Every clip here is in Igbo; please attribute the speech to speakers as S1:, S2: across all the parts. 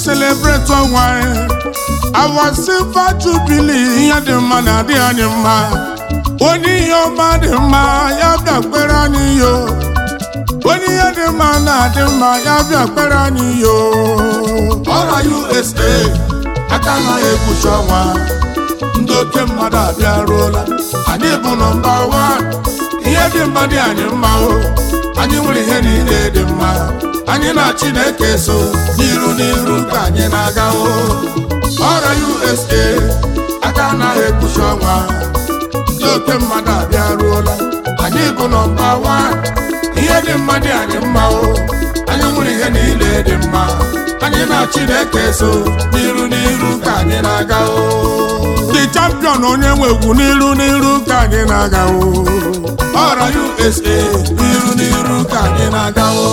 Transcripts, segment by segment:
S1: celebrate ọnwa anyị our silver jubilee ihe dị mma na-adị anyị mma onye ihe ọma dị mma ya bịa kpere anyị yo onye ihe dị mma na-adị mma ya bịa kpere anyị yo ọra usa aka anaghị ekpuchi ọnwa ndị oke mmadụ abịaruola anyị bụ nọmba wan ihe dị mma dị anyị mma o anyị nwere ihe niile dị mma anyị na chineke so n'iru n'iru ka anyị na-aga o ọra usa aka anaghị ekpuchi ọnwa ndị oke mmadụ abịaruola anyị bụ nọmba wan ihe dị mma dị anyị mma o anyị nwere ihe niile dị mma anyị na chineke so n'iru n'iru ka anyị na-aga o the champion onye nwe egwu n'iru n'iru ka anyị na-aga o ọra usa n'iru n'iru ka anyị na-aga o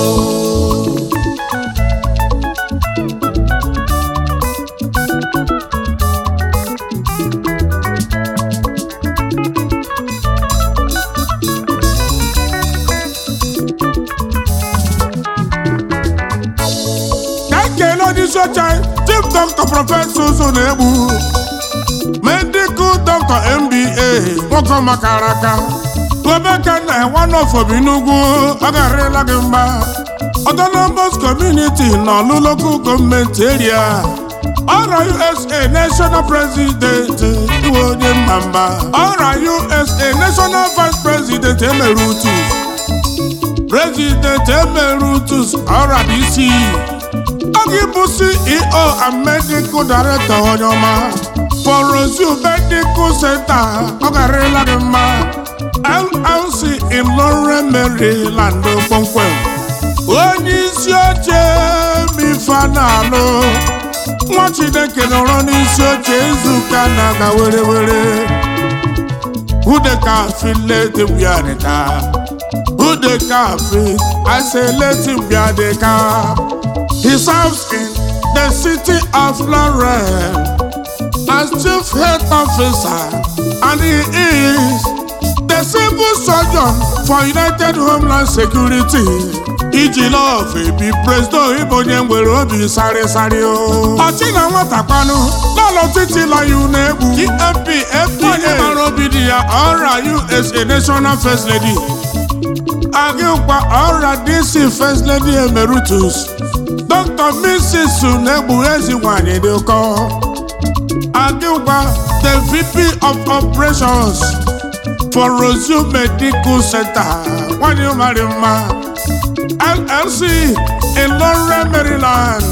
S1: ka ekele onyeisi oche anyị chief dọkịta prọfesọ ụzọ na-egbu medical doctor mba nwoke makara aka obeka na nwanọfobi n'ugwu ọ garịla gị mma autonomous community na ọlụ local gọọmenti area ọra usa national president iwe onye mma mma ọra usa national vice president emerutu president emerutus ọra dc ọ gị bụ ceo and medical director onye ọma for Roseau Medical Center ọ garịla gị mma LLC in Lawrence, Maryland kpọmkwem onye isi oche mifanalụ nwa Chineke nọrọ n'isi oche izuụka na-aga were were udekafi leti bịadịka udekafi aseleti bịadịka he serves in the city of Lawrence as chief health officer and he is the civil surgeon for united homeland security iji lọf ebi presto ịbụ onye nwere obi sarịsarị o ọchị na nwata kwanụ lọlọ titi lọya na-egbu emp fp onye mara obi dị ya ọra usa national first lady agịkwa ọra dc first lady emeritus dr mrs na-egbu ezi nwanyị dị ụkọ Adilba, the VP of Operations for Roseau Medical Center, Wanyu Marima, LLC in Lawrence, Maryland.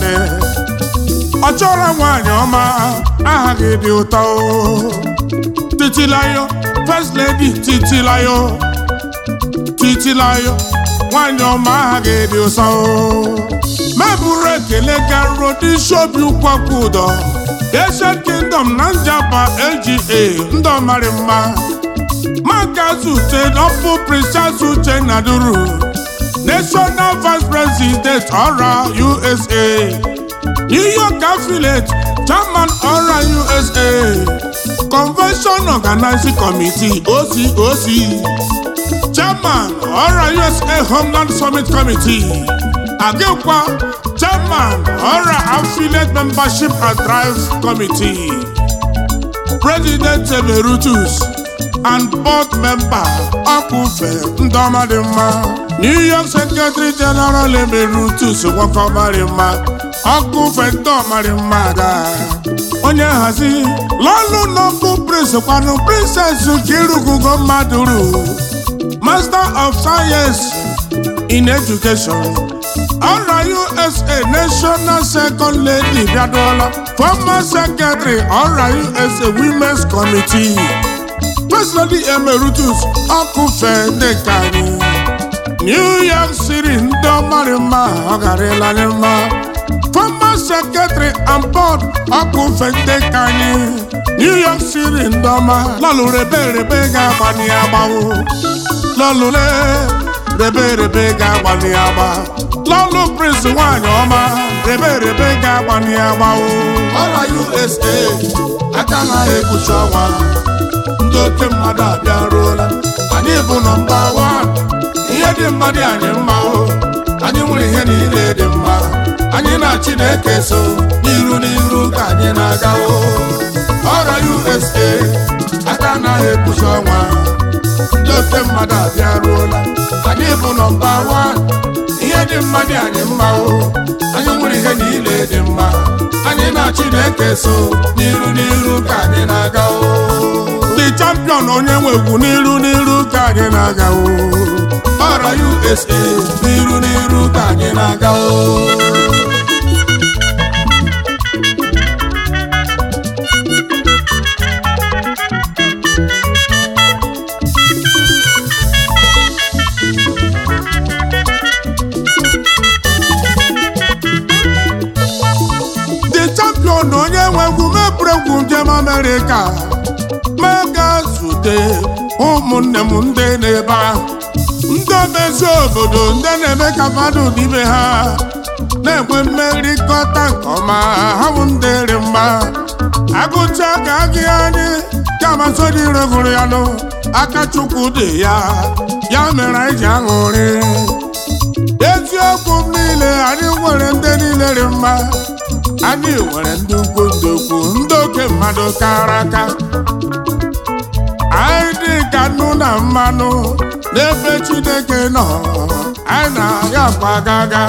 S1: Ọchọrọ nwanyị ọma aha gị dị ụtọ o. Titilayo, First Lady Titilayo, Titilayo, nwanyị ọma aha gị dị ụtọ o. Mebụrụ ekele garuo n'isi obi ụkwakwu ụdọ. Asian Kingdom na njaba LGA ndị ọmarị mma maka zute ọpụ Princess Uche Naduru National Vice President ọra USA New York Affiliate Chairman ọra USA Convention Organizing Committee OCOC Chairman ọra USA Homeland Summit Committee Agịkwa Chairman ọra Affiliate Membership and Drive Committee President Emeritus and Board Member Ọkụfe Ndọmadị mma New York Secretary General Emeritus Nwokeọmarị mma Ọkụfe Ndọmarị mma ga onye nhazi lọlụ n'ọkụ Prince kwanụ Princess Nkirugugo Mmadụrụ Master of Science in Education ọra usa national second lady bịaduola former secretary ọra usa women's committee first lady emeritus ọkụfe dịka anyị new york city ndị ọmarị mma ọ garịla anyị mma former secretary and board ọkụfe dịka anyị new york city ndị ọma lọlụ rebe rebe ga-agbani agbawo lọlụle rebe rebe ga-agbani agba lọlụ prince nwanyị ọma rebe rebe ga-agbani agba o ọra usa aka na-ekpuchi ọnwa ndị oke mmadụ abịaruola anyị bụ nọmba wan ihe dị mma dị anyị mma o anyị nwere ihe niile dị mma anyị na chineke so n'iru n'iru ka anyị na-aga o ọra usa aka anaghị ekpuchi ọnwa ndị oke mmadụ abịaruola anyị bụ nọmba wan ihe dị mma dị anyị mma o anyị nwere ihe niile dị mma anyị na chineke so n'iru n'iru ka anyị na-aga o the champion onye nwe egwu n'iru n'iru ka anyị na-aga o ọra usa n'iru n'iru ka anyị na-aga o the champion onye nwe egwu mepụrụ egwu njem amerịka ma ga-zute ụmụnne m ndị n'ebe ahụ ndị omezi obodo ndị na-eme ka mmadụ n'ime ha na-enwe mmerịkọta nke ọma ha bụ ndị dị mma agụcha ka agị anyị gamasodi regụrụ ya nụ aka chukwu dị ya ya mere anyị ji aṅụrị eziokwu m niile anyị nwere ndị niile dị mma anyị nwere ndị ukwu ndị ukwu ndị oke mmadụ kara aka anyị dị ka nnu na mmanụ n'ebe chineke nọ anyị na-aga akwa gaga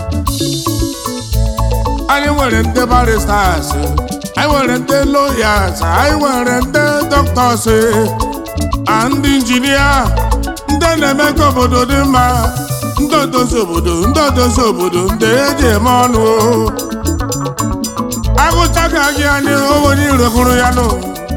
S1: anyị nwere ndị baristas anyị nwere ndị loyas anyị nwere ndị dọktọs na ndị injinia ndị na-eme ka obodo dị mma ndị odozi obodo ndị odozi obodo ndị eji eme ọnụ o. agụchaghị gị anyị onye iro hụrụ ya nụ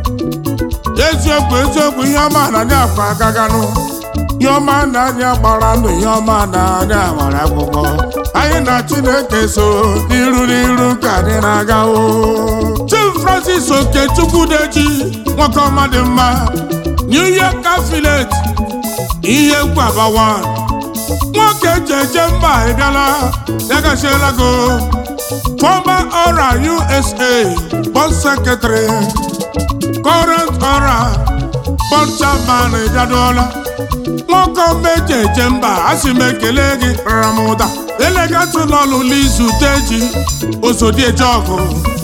S1: eziokwu eziokwu ihe ọma na anyị akpa agaganụ ihe ọma na anyị gbara ndụ ihe ọma na anyị agbara akwụkwọ anyị na chineke so n'iru n'iru ka anyị na-aga o chief francis okechukwu-deji nwoke ọma dị mma new york affiliate ihe gwabawa nwoke eji eje mba ịbịala ya gachiela go former ọra usa board secretary current ọra board chairman ịbịaduola nwoke meje eje mba a sị m ekele gị ramụda elegatụlọlụ lizu teji osodieje ọgụ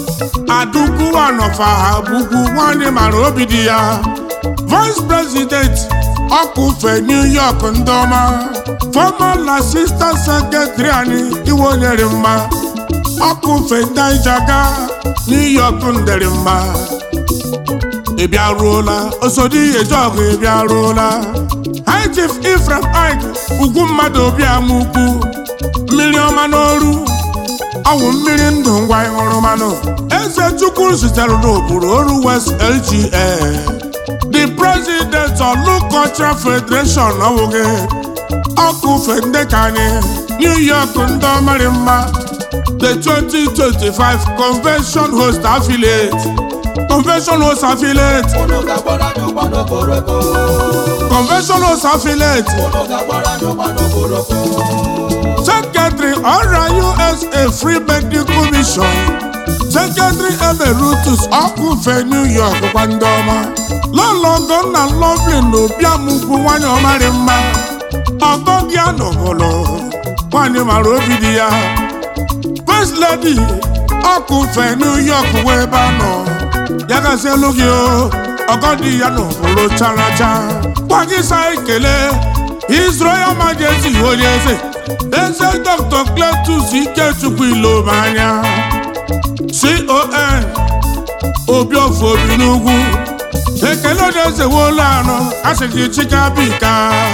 S1: adukwu ha bugwu nwanyị mara obi dị ya vice president ọkụfe new york ndị ọma former assistant secretary anyị iwe onyere mma ọkụfe ndaijaga new york ndere mma ị bịaruola osodi ejọgụ ị bịaruola high chief ifrem ike ugwu mmadụ obi ama ukwu mmiri ọma n'oru ọwụ mmiri ndụ ngwa ịhụrụ mmanụ eze chukwu zitere n'okpuru oru west lga the president of Lu cultural federation ọwụghị ọkụfe ndị ka anyị new york ndị ọmarị mma the 2025 convention host affiliate convention host affiliate
S2: Unu ga-agbara anyị ụgba n'okporoko.
S1: convention host affiliate
S2: Unu ga-agbara anyị ụgba n'okporoko.
S1: secretary ọra usa free medical mission secretary emeritus ọkụfe new york kwa ndị ọma lọlọgọ nna lovely na obiamukwu nwanyị ọmarị mma ọgọ gị anọgọlọ nwanyị mara obi dị ya first lady ọkụfe new york wee ebe a nọ ya gazielu gị o ọgọ dị ya n'okpuru characha gwa gị sa ekele His Royal Majesty onye eze eze Dr. Cletus Ikechukwu Ilomanya CON Obiofo obi n'ugwu ekele onye eze wolu anọ asịghị chikabika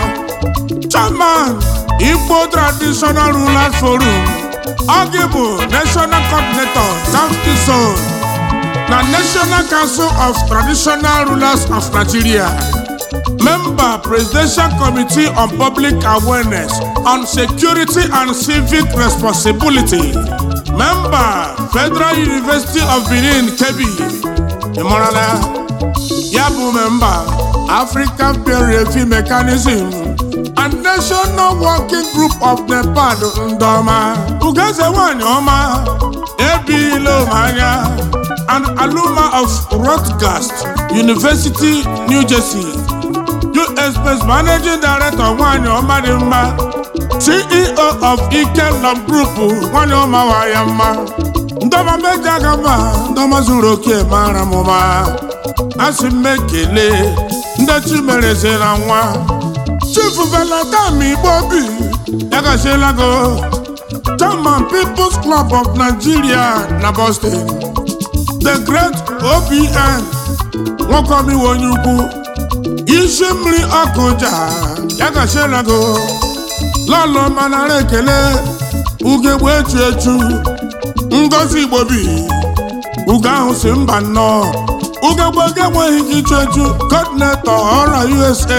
S1: chairman Igbo Traditional Rulers Forum ọ gị bụ National Coordinator South East Zone na National Council of Traditional Rulers of Nigeria Member Presidential Committee on Public Awareness on Security and Civic Responsibility. Member Federal University of Benin, Kebbi. Ịmọrala ya bụ member African Peer Review Mechanism and National Working Group of NEPAD Ndọma. Ugeze nwanyị ọma ebila anya and alumna of Rutgers University, New Jersey. US based managing director nwanyị ọma dị mma ceo of ikenam group nwanyị ọmawa ya mma ndọma meji aga mba ndọma zuru oke mara m ụma asị m ekele ndị chimereze na nwa chief veladam igbo obi ya gaziela go chairman people's club of nigeria na boston the great obn nwoke omiwe onye ukwu isi mmiri ọkụja ya gaziela go lọlọ manara ekele ugegbe echu echu ngozi igbobi ugo ahụ si mba nnọọ ugegbe ga-enweghị ike ichu echu coordinator ọra usa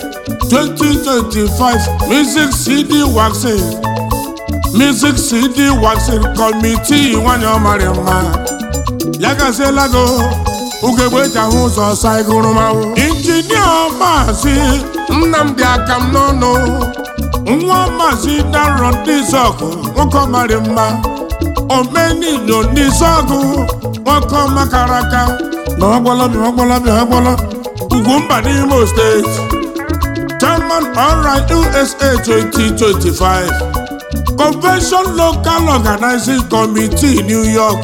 S1: 2025 music cd waxing music cd waxing committee nwanyị ọmarị mma ya gaziela go ugegbe eji ahụ ụzọ saigụrụmahụ injinia maazị nnamdị akam n'ọnụ nwa maazị daro ndịzọgụ nwoke ọmarị mma omenilo ndịzọgụ nwoke ọmakara aka na ọgbọlọbịa ọgbọlọbịa ọgbọlọ ugwumba n'imo steeti chairman ọra usa 2025 convention local organizing committee new york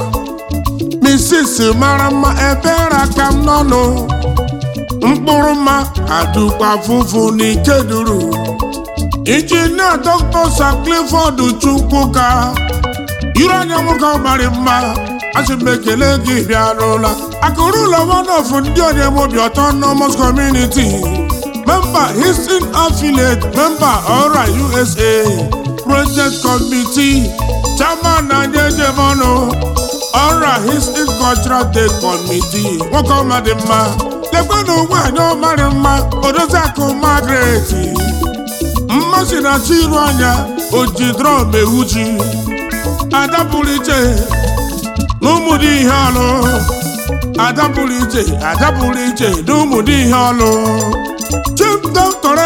S1: mrs mara mma ebere aka m n'ọnụ mkpụrụ mma adụkwa fụfụ n'ikeduru injinia dr sir clifford chukwuka iru anya nwoke ọmarị mma asị m ekele gị bịarụla akụrụ ụlọ one of ndị onyemobi autonomous community member Houston affiliate member ọra usa project committee chairman anyị ejemọnụ ọra Houston cultural day committee nwoke ọmadị mma lekwanụ nwaanyị ọmarị mma odoziakụ Margaret mmasị na chi iru anya oji drum ewu ji ada pụrụ iche n'ụmụdị ihe ọlụ ada pụrụ iche ada pụrụ iche n'ụmụdị ihe ọlụ chief doctor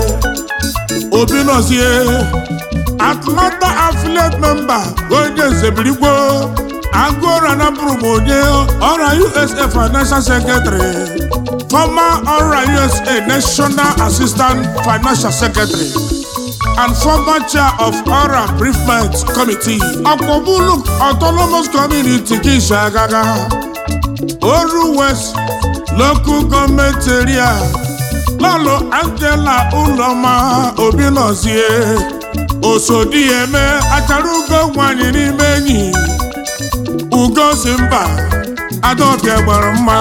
S1: obi nọzie atlanta affiliate member onye nzebirigwo agụọra na bụrụ m onye ọra usa financial secretary former ọra usa national assistant financial secretary and former chair of Ora Briefment Committee. Akpọ̀bùlù Autonomous Community kì í ṣe àgàgà. Oru West Local Government Area. Lọ́lọ́ Angela Uloma Obinozie. Òsòdì Eme Acharugo nwanyị n'ime enyi. Ugo si mba Adaọbịa gbara mma.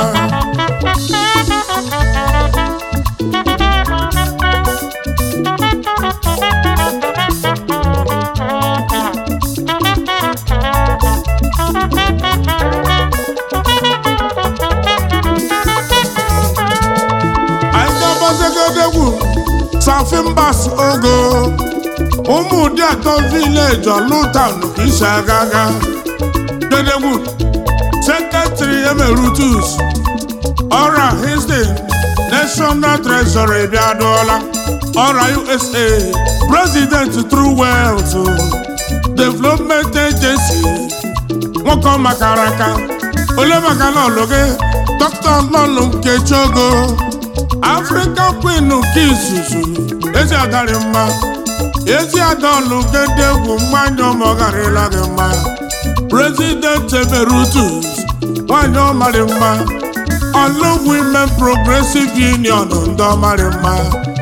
S1: Aịdọbọzegedegwu Safimbas Ogo ụmụdị atọ vileji Ọlụtan isi agaga Gedegwu Sekretary Emeritus Ọra Houston National Treasury bịadụọla Ọra USA President True Wealth Development Agency nwoke ọ makara aka ole maka lọlụ gị dọkịta lọlụ Nkechi Ogo African Queen nke izuzu ezi agarị mma ezi adọlụ gedegwu mmanya ọmọgarịla gị mma President Emeritus nwanyị ọmarị mma Ọlụ Women Progressive Union ndị ọmarị mma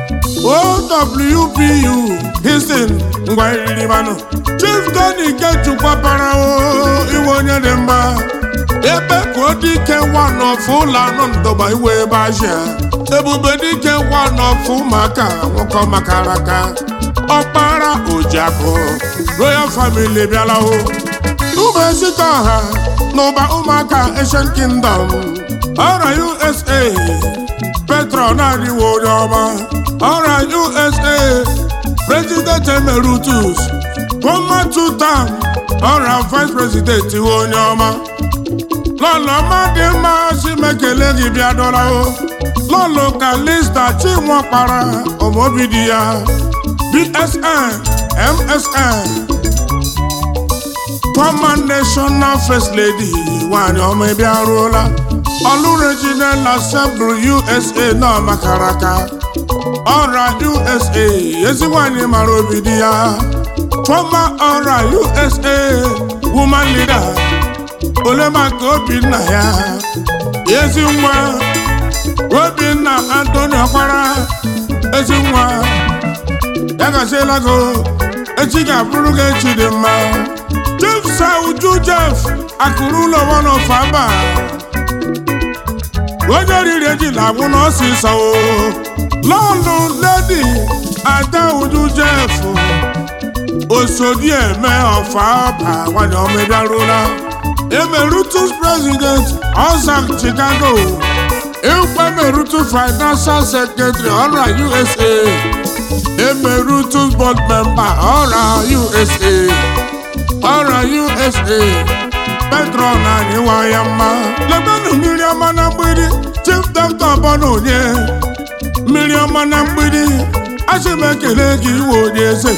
S1: OWPU Houston ngwa iriri manụ Chief Tony Ikechukwa iwe onye dị mma ebe ka ọ dị ike nwa n'ọfụ ụlọ anụ ndọba iwe ebe ahịa ebube dike nwa n'ọfụ ụmụaka nwoke makara aka ọkpara ojiakụ royal family bịala o ụmụ ezika ọha n'ụba ụmụaka Asian Kingdom ọra USA petron adịwo onye ọma ọra USA president emeritus former two term ọra vice president iwe onye ọma lọlọ dị mma si mekele gị bịa dọla o lọlọ kalista chinwakpara ọmọbidi ya bsn msn former national first lady nwanyị ọma ebe arụọla ọlụ regional assembly usa na makara aka ọra usa ezi nwanyị mara obi di ya fọma ọra usa woman leader ole maka obinna ya ezi nwa obinna antoni ọkpara ezi nwa ya gaziela go echi ga-abụrụ gị echi dị mma chief sauju jeff akụrụ ụlọ wanofaba onye riri ejila agwụ n'ọsịsọ o lọlụ ledi ada uju jeff osodi eme ọfaba nwanyị ọmịbịarụla emerutus president ọzak chicago ịkwa emerutus financial secretary ọra usa emerutus board member ọra usa ọra usa petron anyị nwa ya mma lebenụ mmiri ọma na mgbidi chief doctor bọna onye mmiri ọma na mgbidi asị m ekele gị iwe onye eze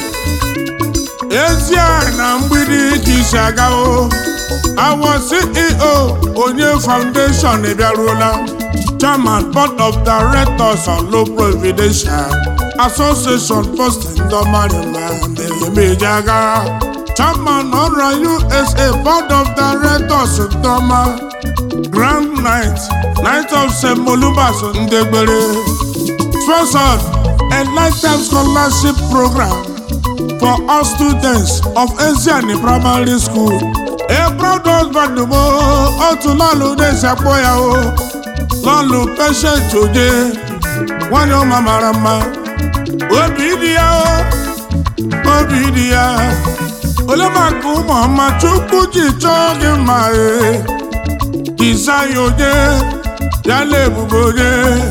S1: ezi a na mgbidi ka isi aga o awọ ceo onye foundation bịaruola chairman board of directors on low providential association post ndomarima na-emeji aga chairman ọrụ usa board of directors ndọma grand night night of st molubas ndegbere sponsored a lifetime scholarship program for all students of Asian primary school. A proud husband mo otu lọlụ na-esi akpọ ya o lọlụ patient oje nwanyị ọma mara mma obi dị ya o obi dị ya ole maka ụmụ ọma chukwu ji chọọ gị mma e dizaya onye ya na ebube onye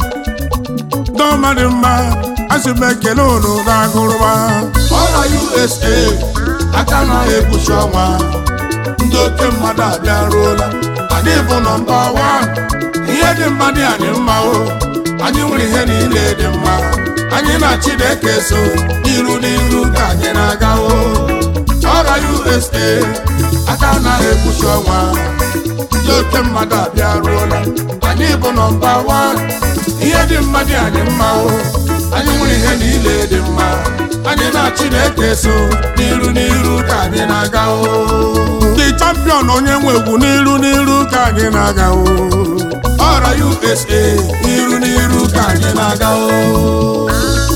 S1: dọmadị mma asị m ekele unu na-agụrụma
S2: ọra usa aka na-ekpuchi ọnwa ndị oke mmadụ abịaruola anyị bụ nọmba wan ihe dị mma dị anyị mma o anyị nwere ihe niile dị mma anyị na chineke so n'iru n'iru ka anyị na-aga o ọra usa aka na-ekpuchi ọnwa ndị oke mmadụ abịaruola anyị bụ nọmba wan ihe dị mma dị anyị mma o anyị nwere ihe niile dị mma anyị na chineke so n'iru n'iru ka anyị na-aga o
S1: ndị champion onye nwe egwu n'iru n'iru ka anyị na-aga o
S2: ọra usa n'iru n'iru ka anyị na-aga o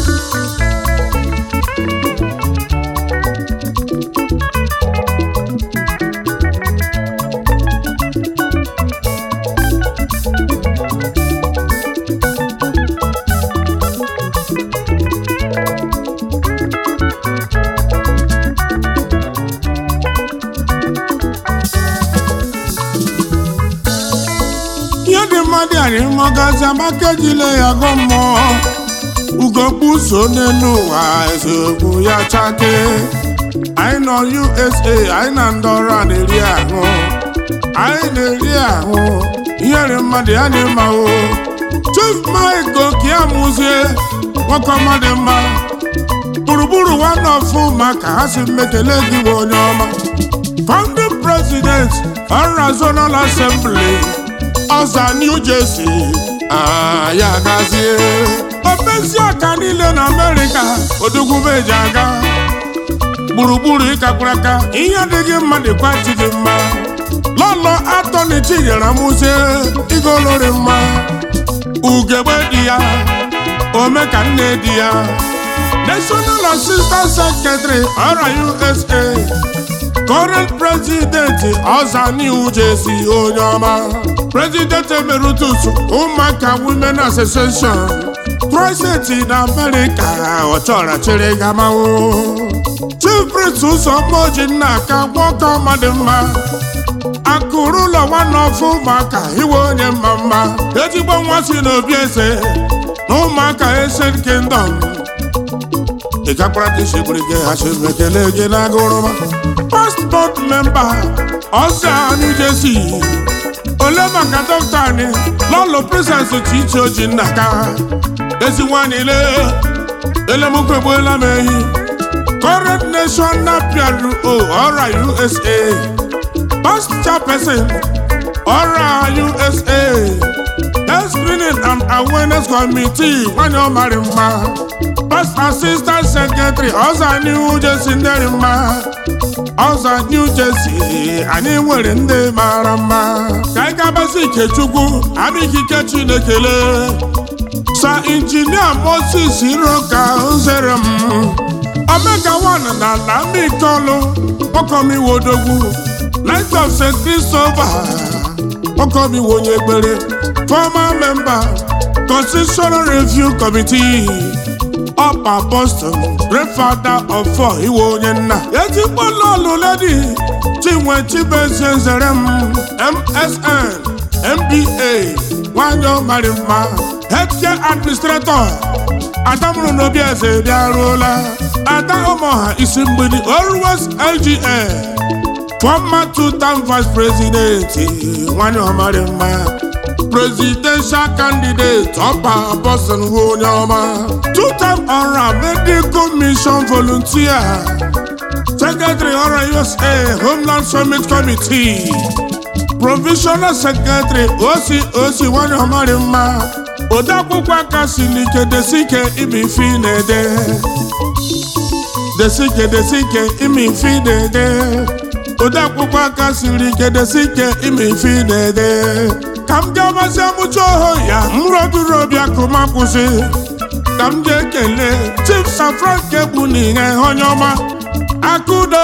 S1: ihe dị mma dị anyị mọgazi amaka ejile ya gọ mmụọ ugogbu so n'elu ụwa eziokwu ya chake anyị nọ usa anyị na ndị ọrụ a na-eri ahụ anyị na-eri ahụ ihe dị mmadụ ya dị mma o chief mike okiamuzie nwoke ọma dị mma gburugburu nwanne ọfụ maka ha si mmekele gị bụ onye ọma founding president ọra zonal assembly ọza new jersey ya gazie ofesi aka niile na amerịka odugwubeji aga gburugburu ịkakwara aka ihe adịghị mma dịkwa chi gị mma lọlọ atọni chinyere mụzie igolori mma ugegbe dị ya ome ka nne di ya national assistant secretary ọra usa current president ọza new jersey onye ọma president emeritus ụmụaka women association president na america ọchọrọ chịrị gamawo chief prince ụzọmmoji nna aka nwoke ọma dị mma akụrụ ụlọ nwanne ọfụ ụmụaka iwe onye mma mma ezigbo nwa si n'obi eze na ụmụaka Asian kingdom ị gakwara ka isi gburu gị hachi ekele gị n'agụrụma passport member ọza New Jersey ole maka dọkịta anyị lọlọ presens chiche oji nna ka ezi nwanyị le elemokwu egbuola m ehi current nation napiaru o ọra USA past chairperson ọra USA Health Screening and Awareness Committee nwanyị ọ mara mma Past Assistant Secretary ọza New Jersey ndị mma ọza New Jersey anyị nwere ndị mara mma ka anyị gabasị Ikechukwu abịghị Chinekele sa injinia Moses Iroka nzere m Omega One na ala Amikolu Okomiwodogwu Light of St. Christopher Okomiwo onye ekpere former member Constitutional Review Committee Upper Boston Great Father of Four Iwe onye nna ezigbo lọlụ ledi Chinwe Chibueze nzere m MSN MBA nwanyị ọmarị mma Healthcare Administrator Adamụrụ n'obi eze bịaruola Ada Ụmụọha isi mgbidi Always LGA former two-term vice president nwanyị ọmarị mma presidential candidate ọpa Boston bụ onye ọma two-term ọra medical mission volunteer secretary ọra USA Homeland Summit Committee provisional secretary OCOC nwanyị ọmarị mma odeakwụkwọ aka siri ike desike ime ife na-ede desike desike ime ife na-ede odeakwụkwọ aka siri ike desike ime ife na-ede ka m ga-amasị amụcha oho ya mroduru obi akụma kwụsị ka m jee kele chief safrank egbu n'ihe onye ọma akụdo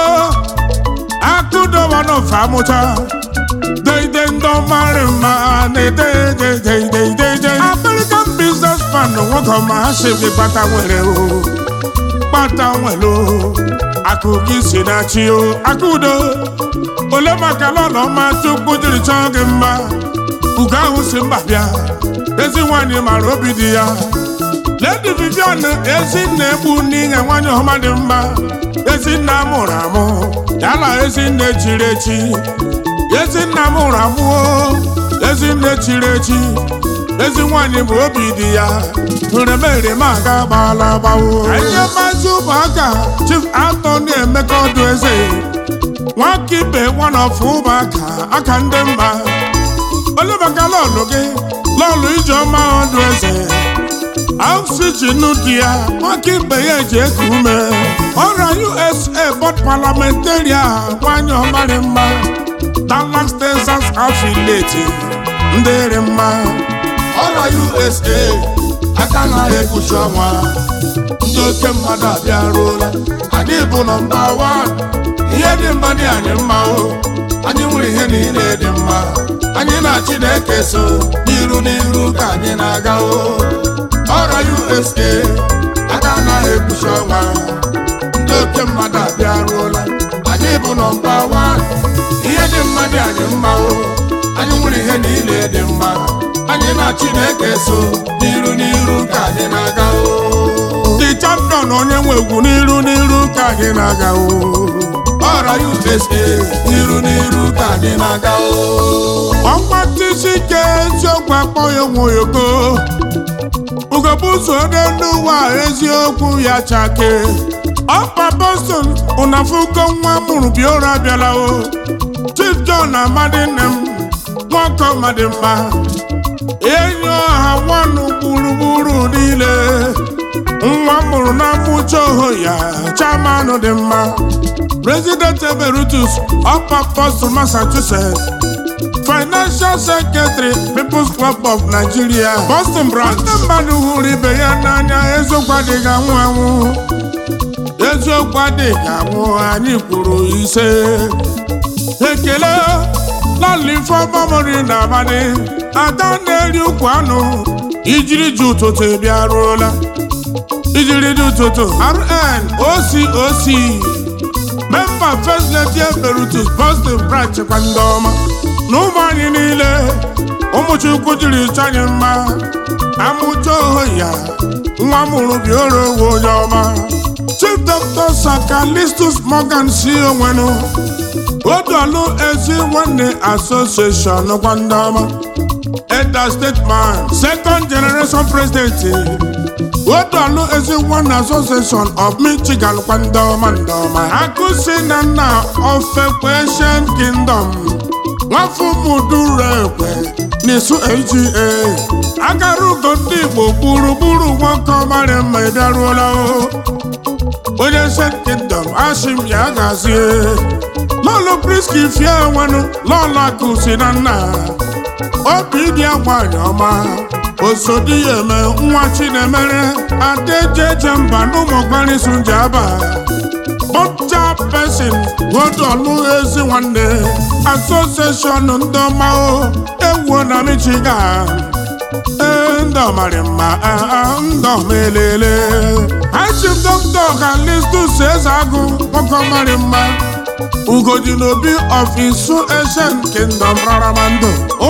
S1: akụdo wanofe amụcha deide ndị ọmarị mma na-ede dedededeide American businessman nwoke ọma ha sịrị kpata nwere o kpata nwere o akụ gị si na chi o akụdo ole maka lọlọ ọma chukwu jiri chọọ gị mma ugo ahụ si mba bịa ezi nwanyị mara obi dị ya Lady Vivian ezinne egbu n'ihe nwanyị ọma dị mma ezinne amụrụ amụ yala ezinne chiri echi ezinne amụrụ amụ ezinne chiri echi ezi nwanyị bụ obi dị ya turemereme aga gbala agbawo anyị mazi ụmụaka Chief Anthony Emeka ọdụ eze nwaka ibe nwanọfụ ụmụaka aka ndị mma olebaka lọlụ gị lọlụ ijeọma ọdụ eze oxygen dị ya nwaka ibe ya eji eku ume ọrịa USA bọd parliamentarian nwanyị ọmarị mma Dallas Texas affiliate ndị dị mma
S2: ọrịa USA aka na-ekpuchi ọnwa ndị oke mmadụ abịaruola anyị bụ nọmba wan ihe dị mma dị anyị mma o anyị nwere ihe niile dị mma anyị na Chineke so n'iru n'iru ka anyị na-aga o ọrịa USA aka na-ekpuchi ọnwa ndị oke mmadụ abịaruola anyị bụ nọmba wan ihe dị mma dị anyị mma o anyị nwere ihe niile dị mma anyị na Chineke so n'iru n'iru ka anyị na-aga o
S1: the champion onye nwe egwu n'iru n'iru ka anyị na-aga o
S2: ọra USA n'iru n'iru ka anyị na-aga o
S1: ọkwa tisi ike eziokwu akpọ ya onweogo ugogbe ụzọ n'elu ụwa eziokwu ya chake ọkpa Boston ụnafugo nwa mụrụ biora abịala o Chief John amadi nne m nwoke ọmadị mma enyi ọha nwanụ gburugburu niile nwa mụrụ na mmuche oho ya chairman dị mma President Emeritus Upper Boston, Massachusetts Financial Secretary People's Club of Nigeria Boston branch ndị mmadụ hụrụ ibe ya n'anya eziokwu adịghị anwụ anwụ eziokwu adịghị anwụ anyị kwuru ise ekele lọlị ifeọmamori na abalị ada na-eri ukwu anụ ijiri ji ụtụtụ bịaruola ijiri dị ụtụtụ rn ococ memba first lady emeritus boston branch kwa ndị ọma na ụmụ anyị niile ụmụchukwu jiri chọ anyị mma amụcha oho ya nwa mụrụ bioro owe onye ọma chief dr sakalistus morgan si onwenu odolu ezi nwanne association kwa ndị ọma elder statesman second generation president odolu ezi nwanne association of michigan kwa ndị ọma ndị ọma akụsi na nna ofekwe ancient kingdom nwafọ muduru ekwe n'isu aga akara ugo ndị igbo gburugburu nwoke ọmara mma ị bịaruola o onye St. Kingdom asị m ya gazie lọlụ priski fie nwenụ lọlụ akụ si na nna obi dị ya nwanyị ọma osodi ya eme nwa chinemere adejeje mba n'ụmụgbarịsụ njaba bọcha pesin godolu ezi nwanne asosieshọn ndị ọma o ewuo na michigan ee ndị ọmarị mma ndị ọmelele achịm dọkịta ọkalistus eze agụ nwoke ọmarị mma ugodi n'obi of isu ancient kingdom raramando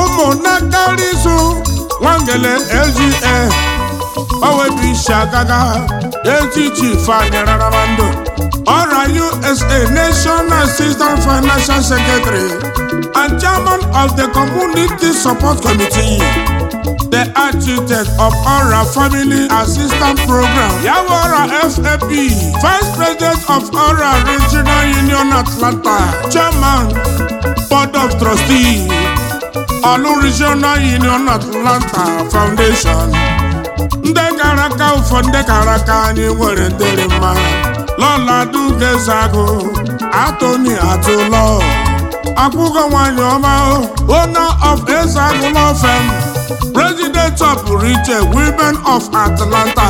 S1: ụmụnne isu nwangele lga owebu isi agaga ezi chief anyị raramando ọra usa national assistant financial secretary and chairman of the community support committee the architect of Aura Family Assistance Program, Yawara FAP, Vice President of Aura Regional Union Atlanta, Chairman, Board of Trustees, Olu Regional Union Atlanta Foundation. Ndị gara aka ụfọ ndị gara aka anyị nwere ndịrị mma Lọla Dugezagụ, Atoni Atụlọ, Akwụgo nwanyị ọma owner of Ezagụ Law Firm. President of Rite Women of Atlanta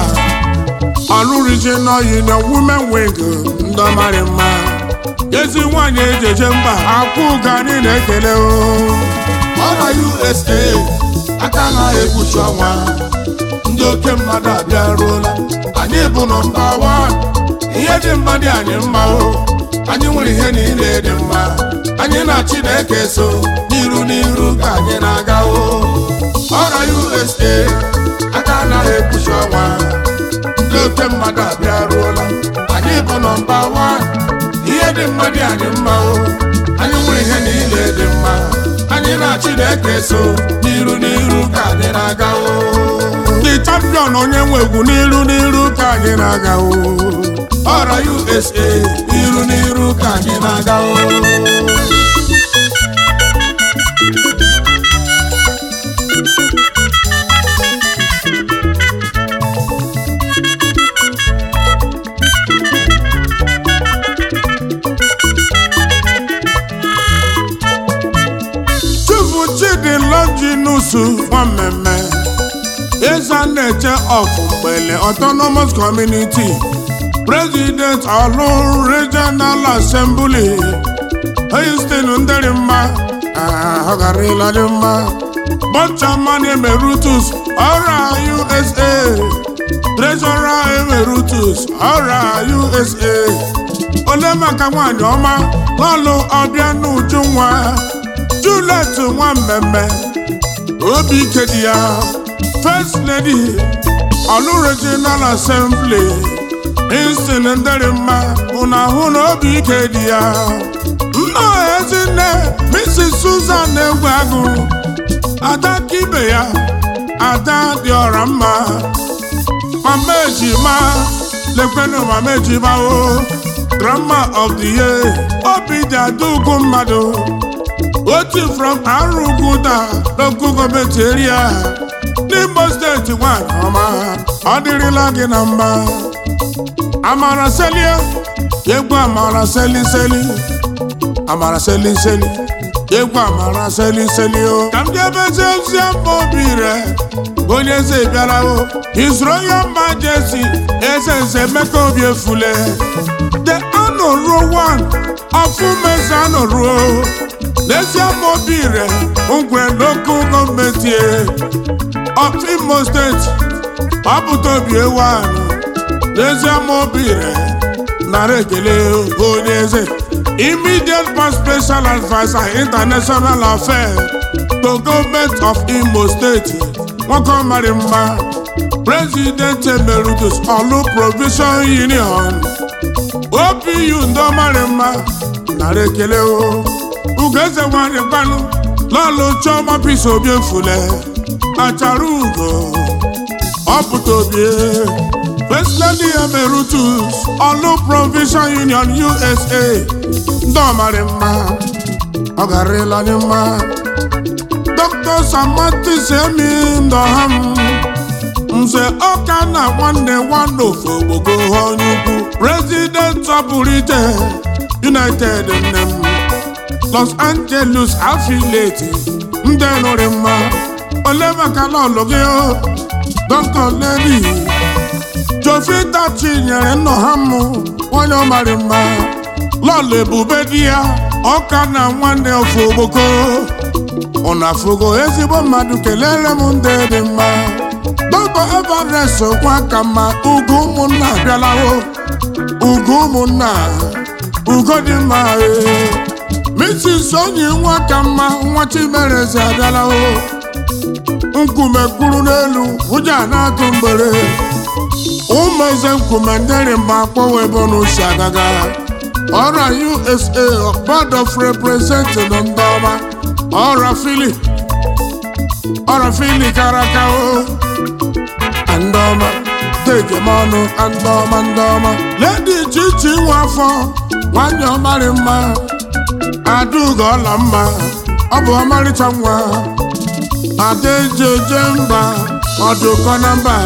S1: Ọlụ Regional Union Women Wing ndọmarị mma ezi nwanyị ejeje mba akwụ ụga anyị na-ekele o
S2: ọra usa aka na-ekpuchi ọnwa ndị oke mmadụ abịaruola anyị bụ nọmba wan ihe dị mma dị anyị mma o anyị nwere ihe niile dị mma anyị na chineke so n'iru n'iru ka anyị na-aga o ọra usa aka anaghị ekpuchi ọnwa ndị oke mmadụ abịaruola anyị bụ nọmba wan ihe dị mma dị anyị mma o anyị nwere ihe niile dị mma anyị na chineke so n'iru n'iru ka anyị na-aga o
S1: ndị champion onye nwe egwu n'iru n'iru ka anyị na-aga o
S2: ọra usa n'iru n'iru ka anyị na-aga o
S1: Chifu Chidi Longinusu nwa mmemme Eza na-eche ọfụ mgbele Autonomous Community President Ọlụ Regional Assembly Houston ndịrị mma ah, ọ garịla dị mma Bọchaman Emeritus ọra USA Treasurer Emeritus ọra USA Ole maka nwanyị ọma lọlụ ọbịa n'uju nwa Juliet nwa mmemme obi ike dị ya First Lady Ọlụ Regional Assembly Instin ndịrị mma ụna ahụ na obi ike dị ya nna ezinne Mrs. Susan egwu agụ ada ka ibe ya ada dị ọra mma mama ejima lekwenu mama ejima o grandma of the year obi dị ada ugwu mmadụ otu from Aruguda local gọọmenti area n'Imo steeti nwanyị ọma ọ dịrịla gị na mma amara selie egwu amara seli seli amara seli seli egwu amara seli seli o ka m ga-emezi ozi mma obi re onye eze bịara o His Royal Majesty eze nze Emeka Obi Efule the anọruo one ọfụmeze anọruo n'ezie ma obi re ngwe n'okwu gọọmenti of Imo steeti ọpụta obi ewu anyị n'ezie ma obi re nara ekele onye eze immediate past special adviser international affairs to government of Imo steeti nwoke ọmarị mma president emeritus Olu provision union OPU ndị ọmarị mma nara ekele o ugeze nwanyị gbanụ lọlụ chioma pis obi efule achara ugo ọpụta obi First Lady Emeritus Olu Provision Union USA ndị ọmarị mma ọ garịla anyị mma Dr. dr samatis emi ndọha m nze ọka na nwanne nwanne ofe ogbogo onye ukwu president ọbụrite united nne m los angeles affiliate ndị nụrụ mma ole maka lọlụ gị dr lady jovita chinyere nnọha m nwanyị ọmarị mma lọlụ ebube di ya ọka na nwanne ofe ogboko ụna afụgo ezigbo mmadụ kelere m ndị dị mma dọkta everest kwa ka mma ugo ụmụnna abịalawo ugo ụmụnna ugo dị mma ee mrs onye nwa ka mma nwa chimereze abịalawo nkume kwuru n'elu ụja na-atụ mgbere ụmụ eze nkume ndịrị mma akpọwa ebe n'usi agaga ọra usa board of representing ndị ọma ọra fili ọra fili karaka o ndị ọma tejem ọnụ ndị ọma ndị ọma ledi chichi nwa afọ nwanyị ọmarị mma adaugo ọla mma ọ bụ ọmarịcha nwa adaejeje mba ọdụkọ na mba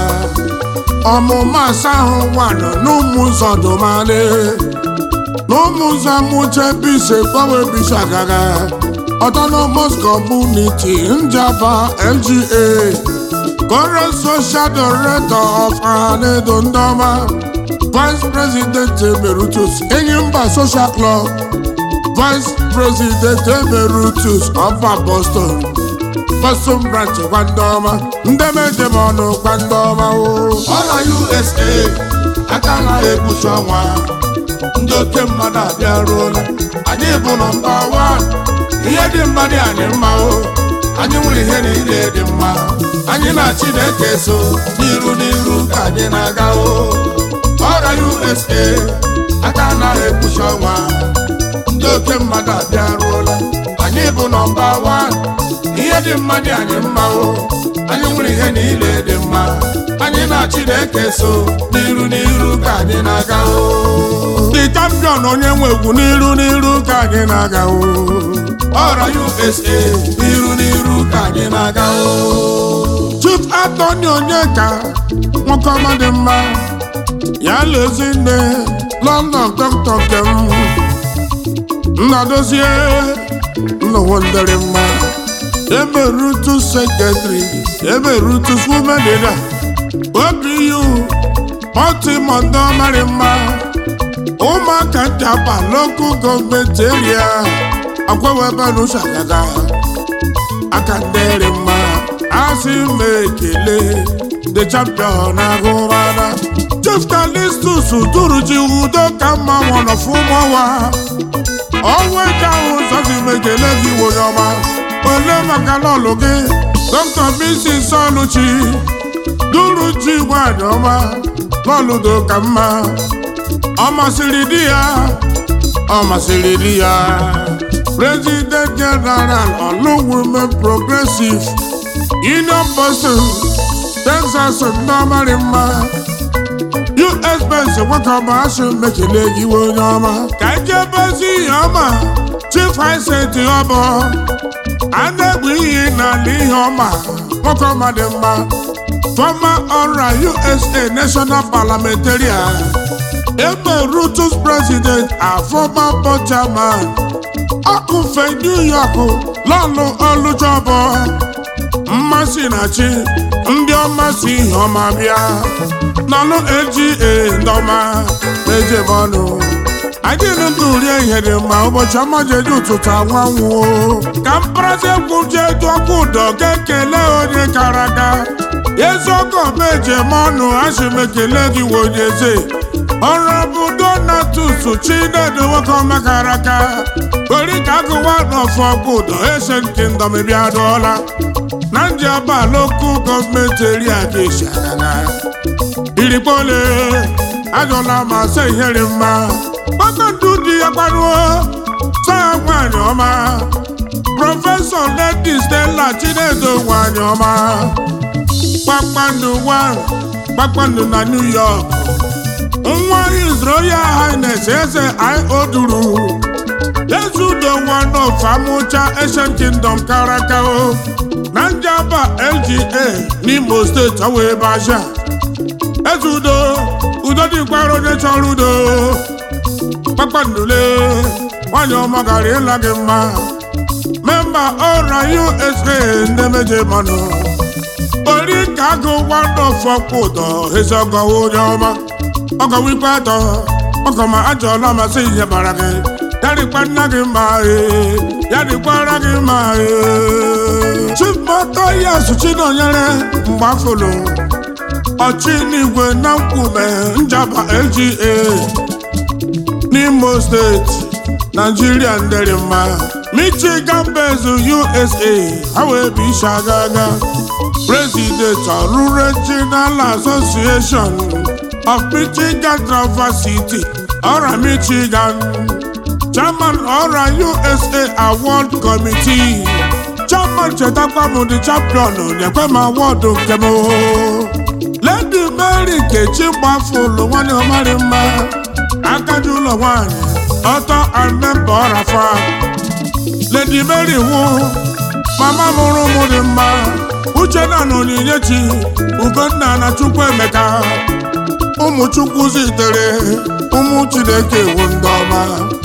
S1: ọmụma asa ahụ nwanọ n'ụmụ ụzọ domale n'ụmụ ụzọ mụche bise gbanwe bisi agaga autonomous community njaba lga current social director of ahanedo ndọma vice president emeritus enyimba social club vice president emeritus ọba boston boston branch gwa ndọma ndemejem ọnụ gwa ndọma o
S2: ọla usa aka na-ekpuchi ọnwa ndị oke mmadụ abịaruola anyị bụ nọmba wan ihe dị mma dị anyị mma o anyị nwere ihe niile dị mma anyị na chineke so n'iru n'iru ka anyị na-aga o ọra usa aka na-ekpuchi ọnwa ndị oke mmadụ abịaruola anyị bụ nọmba wan ihe dị mma dị anyị mma o anyị nwere ihe niile dị mma anyị na chineke so n'iru n'iru ka anyị na-aga o
S1: the champion onye nwe egwu n'iru n'iru ka anyị na-aga o
S2: ọra usa n'iru n'iru ka anyị na-aga o
S1: chief atọni onyeka nwoke ọma dị mma ya lezi nne london dọkịta nke m nnadozie nnọwo ndịrị mma emerutu sekretari emerutu women leader obu ọtịmọ ndị ọmarị mma ụmụaka njapa lokal gọọmenti eria agwawebenu aka ndịrị mma asị m ekele the champion agụmana chief kalistus duruji udo ka mma nwọnọfụmọwa ọnwa ike ahụ zọzi m ekele gị onye ọma ole maka lọlụ gị dọkta mrs oluchi duruji nwanyị ọma lọlụdo ka mma ọ masịrị di ya ọ masịrị di ya president general ọlụ women progressive union boston texas ndị ọmarị mma us bens nwoke ọma asị mekele gị iwe onye ọma ka ejebezi ihe ọma chief hisent ọbọ a na-egbu iyi n'ala ihe ọma nwoke ọma dị mma former ọra usa national parliamentarian ebe rutus president and former board chairman ọkụfe new york lọlụ ọlụjọbọ mmasị na chi ndị ọma si ihe ọma bịa nọlụ aga ndọma ejem ọnụ anyị ndụ rie ihe dị mma ụbọchị ọma jeji ụtụtụ anwa nwụọ ka mkparazi egwu jee dụ ọkụ ụdọ ga-ekele onye kara aka eziokwu ọma ejem ọnụ asị m ekele gị wee onye eze ọrụ bụ donatus chinedu nwoke ọma kara aka ori ka agụwa n'ọfọ ọkụ ụdọ esen kingdom bịa dụọla na ndị ọba lokal gọọmenti eri aka esi agana irikpole ajọla ma se ihere mma kpakọndụ dị ya gbaruo saa nwanyị ọma prọfesọ ledi stella chinedo nwanyị ọma kpakpando one kpakpando na new york nwa his royal highness eze io duru ezudo one of amụcha Asian Kingdom karaka o na njaba LGA n'Imo steeti ọwa ebe aja ezudo udo dịkwara onye chọrọ udo kpakpandule nwanyị ọma gara ịla gị mma memba ọra USA ndị meje manụ ori ka agụ one of ọkwa ụdọ ezi ọgọwa onye ọma ọgọwa ikpe atọ ọgọma ajọọla masị ihe bara gị ya dịkwa nna gị mma ee ya dịkwara gị mma ee chimọtọ ya suchi nọnyere mgbe afọlụ ọchị n'igwe na nkwume njaba LGA n'Imo steeti Nigeria ndere mma Michigan based USA ha wee bụ isi aga aga President ọrụ Regional Association of Michigan Traverse City ọra Michigan Chairman ọra USA Award Committee Chairman chetakwa m the champion nyekwe m awọdụ nke m Lady Mary Nkechi gbafụlụ nwanyị ọmarị mma agadi ụlọ nwanyị ọtọ and member ọrafa Lady Mary nwụ mama mụrụ ụmụ dị mma Uchenna na Onyinyechi Ugonna na Chukwuemeka ụmụ Chukwu zitere ụmụ Chineke wu ndị ọma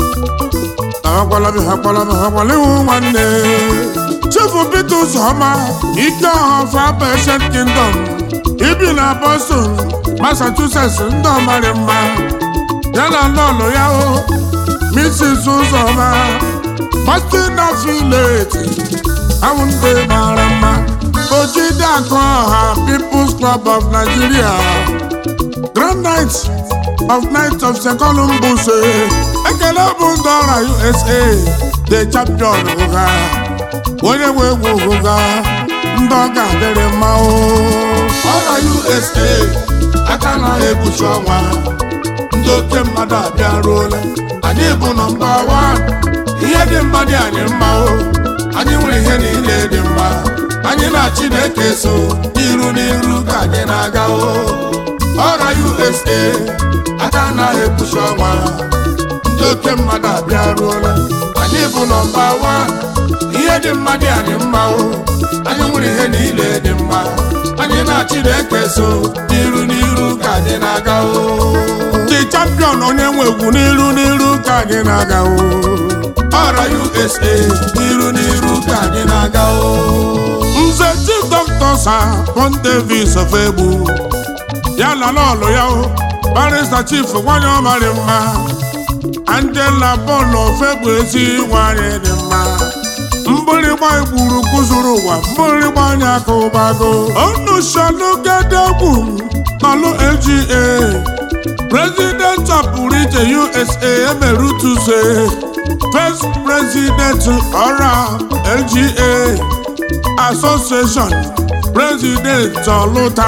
S1: ahakwala m hakwala m hakwala iwu nwanne Chifu Peter Uzoma ike ọha fa Asian Kingdom ibi na Boston Massachusetts ndị ọmarị mma ya na lọlụ ya o Mrs. Uzoma Martina Filet ahụ ndị mara mma Ojide akụ ọha People's Club of Nigeria Grand Knight of Knight of St. Columbus ekele bụ ndị ọra USA the champion ụga onye nwe egwu ụga ndị ọ ga-adịrị mma o
S2: ọra USA aka na-egbuchi ọnwa ndị oke mmadụ abịaruola anyị bụ nọmba wan ihe dị mma dị anyị mma o anyị nwere ihe niile dị mma anyị na Chineke so iru n'iru ka anyị na-aga o ọra USA aka na-egbuchi ọnwa ndị oke mmadụ abịaruola anyị bụ nọmba wan ihe dị mma dị anyị mma o anyị nwere ihe niile dị mma anyị na Chineke so n'iru n'iru ka anyị na-aga o
S1: the champion onye nwe egwu n'iru n'iru ka anyị na-aga o
S2: ọra USA n'iru n'iru ka anyị na-aga o
S1: nze chief doctor sir Pon Davis of egbu ya na lọlụ ya o barista chief nwanyị ọmarị mma Angela Paul of egbu ezi nwanyị dị mma mgbịrịgba igburu kụzuru ụwa mgbịrịgba anya aka ụbago onu shalugedegwu nọlụ LGA president ọpụrụ iche USA emerutuse first president ọra LGA association president ọlụta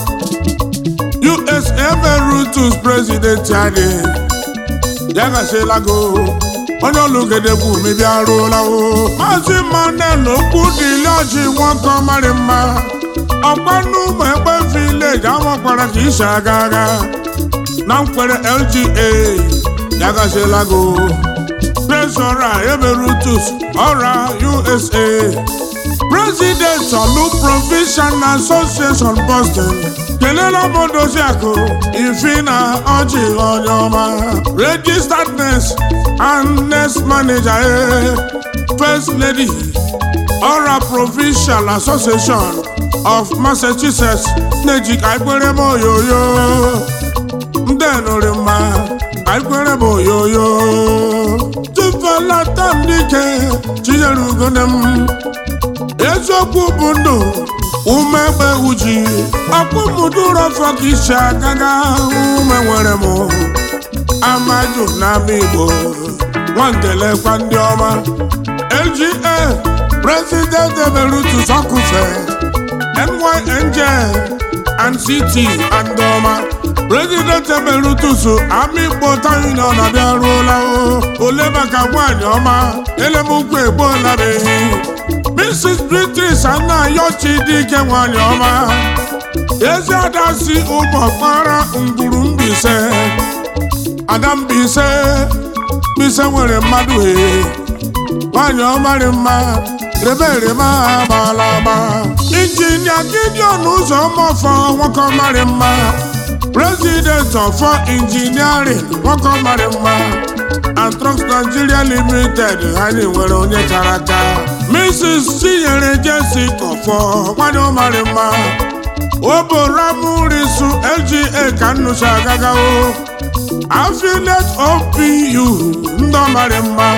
S1: US emerutus president anyị ya gasịlago onye ọlụgedegwu mebia ruola o maazị manel okwu dịle ọjị nwoke ọmarị mma ọkwanụ ụmụ egbe vileji amakwara ka isi aga agha na nkwere LGA ya gasịlago trezọra emerutus ọra USA president ọlụ provincial association Boston kelela m doziakụ ifina ọjị onye ọma registered nurse and nurse manager eh, first lady ọra provincial association of Massachusetts na-eji ka ikpere m oyoyo ndị nụrụ mma ka ikpere m oyoyo tụfela dike chinyere ugone m eziokwu bụ ndụ umegbe uji ọkpụmụdụrọfọ ka isi agaga ume nwere m amaju n'ama igbo nwangelekwa ndị ọma LGA president emerutus ọkụfe NYNJ and CT and ọma president emerutus ama igbo ta union abịaruola o ole maka nwanyị ọma elemukwu egbuolabeghị Mrs. Beatrice Anayochi dike nwanyị ọma ezi ada si ụmụ ọkpara ngwuru mbise ada mbise mbise nwere mmadụ he nwanyị ọmarị mma rebe rebe agbala agba injinia gideon ụzọmọfọ nwoke ọmarị mma president ọfọ injiniarin nwoke ọmarị mma Antrox Nigeria Limited anyị nwere onye kara aka Mrs. Chinyere Jessica ọfọ nwanyị ọmarị mma oboramurisu LGA ka nnụcha agagawo affiliate OPU ndị ọmarị mma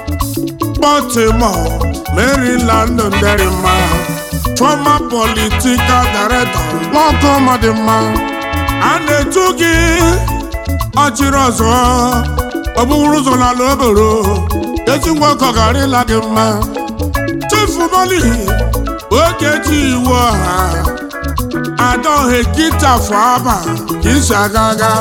S1: Baltimore, Maryland ndịrị mma former political director nwoke ọmadị mma a na-etu gị ọchịrị ọzọ ọ bụrụ ụzọ n'ala oboro ezi nwoke ọ garịla gị mma chefu moli oge ji iwu ọha adaohe kitafụ aba ka isi aga aga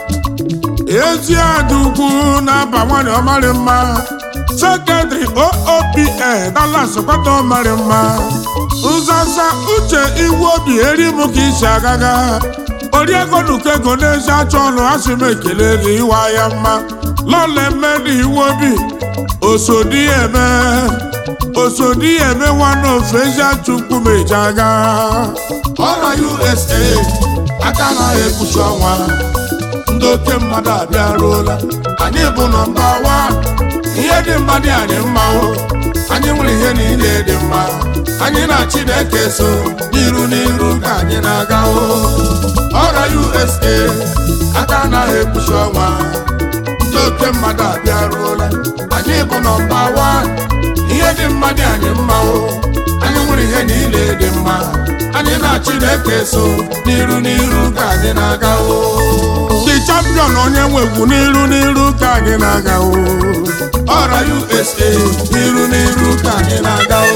S1: ezi adugwu na-aba nwanyị ọmarị mma sekretari OOPA Dallas kwata ọmarị mma nzasa uche iwu obi eri m ka isi agaga oriego nuko ego n'ezi achọ ọnụ asị m ekele gị ịwa ya mma lọla eme na iwu obi osodi eme osodi eme nwanne ofe ezi achukwu meji aga
S2: ọra USA aka anaghị ekpuchi ọnwa ndị oke mmadụ abịaruola anyị bụ nọmba wan ihe dị mma dị anyị mma o anyị nwere ihe niile dị mma anyị na Chineke so n'iru n'iru ka anyị na-aga o ọra USA aka anaghị ekpuchi ọnwa ndị oke mmadụ abịaruola anyị bụ nọmba wan ihe dị mma dị anyị mma o anyị nwere ihe niile dị mma anyị na Chineke so n'iru n'iru ka anyị na-aga o
S1: ndị champion onye nwegwu n'iru n'iru ka anyị na-aga o
S2: ọra USA n'iru n'iru ka anyị na-aga o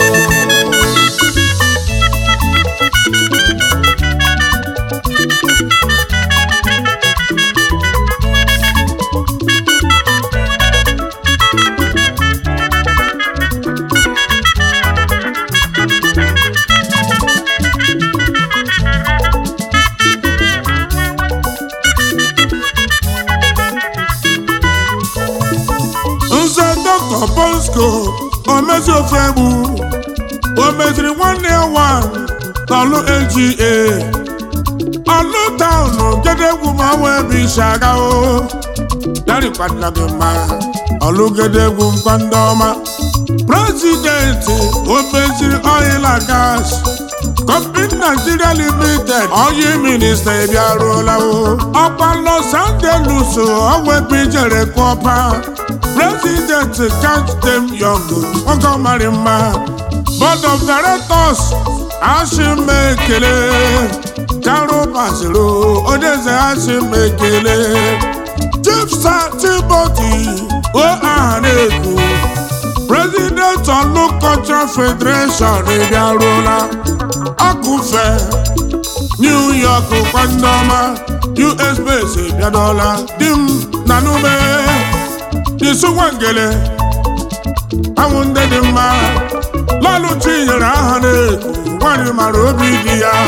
S1: nze dọkta bosco omezi ofe egbu o meziri nwanne ya nwanyị n'ọlụ LGA ọlụ taụnụ gedegwu ma wee bụ isi aga o darikwadịla gị mma ọlụ gedegwu nkwa ndị ọma prezidenti o meziri oil and gas Company Nigeria Limited onye minista ebiaruola o ọkwa Los Angeles ọwepụ ijere kọpa President catch them young nwoke ọmarị mma Board of Directors ashim ekele Caro Basiro Odeze ashim ekele Chief Sir Timothy o aha na-ekwu President Olu Cultural Federation ebiaruola akụfe New York kwandọma US base bịadọla di m na nume disu nwangele anwụ ndị dị mma lọlụ chinyere aha na-eku nwanyị mara obi dị ya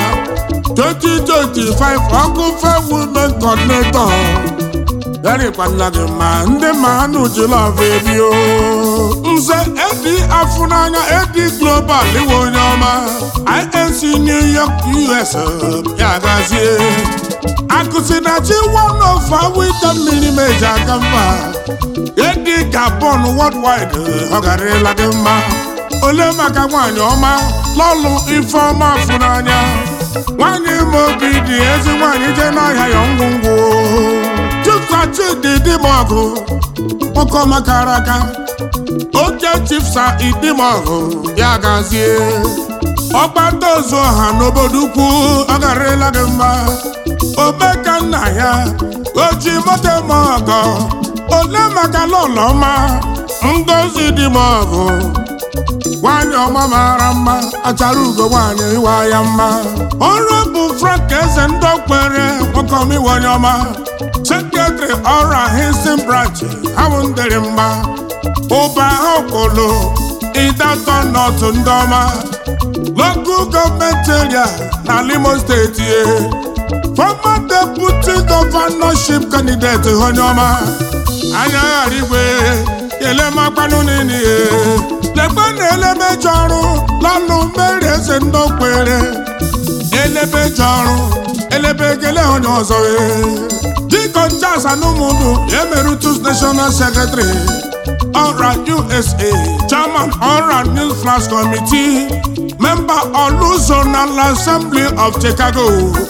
S1: 2025 ọkụfe women coordinator yarịkwana gị mma ndị ma anụ jilọv ebio nze edi afụ n'anya edi global iwe onye ọma inc new york us ya gazie akụsi na chi one of awita mmiri meji aka mba edi gabon worldwide ọ garịla gị mma ole maka nwaanyị ọma lọlụ ifeọma afụ n'anya nwaanyị ma obi dị ezi nwaanyị jee n'ahịa ya ngwungwu chifsachidi dimọgụ nwoke ọma kara aka oke chifsa idimọgụ ya gazie ọgbata ozu ọha n'obodo ukwu ọ garịla gị mma omeka nna ya oji moto eme ọgọ ole maka lọlọ ọma ngozi dimọgụ nwanyị ọma mara mma achara ugo nwanyị ịwa ya mma ọrụ bụ frank eze ndị okpere nwoke ọma iwe onye ọma sekretịrị ọrụ Houston branch ahụ ndịrị mma ụba okolo ịdatọ nọtụ ndị ọma local gọọmenti area na Imo steeti e former deputy governorship candidate onye ọma anya ghara igwe elemakwanụ nini lekwe na elemeji ọrụ lọnụ mmeri eze ndị okwere elebeji ọrụ elebe ekele onye ọzọ dịka Charles Anumudu Emeritus National Secretary ọra USA Chairman ọra News Flash Committee Member Oluzonal Assembly of Chicago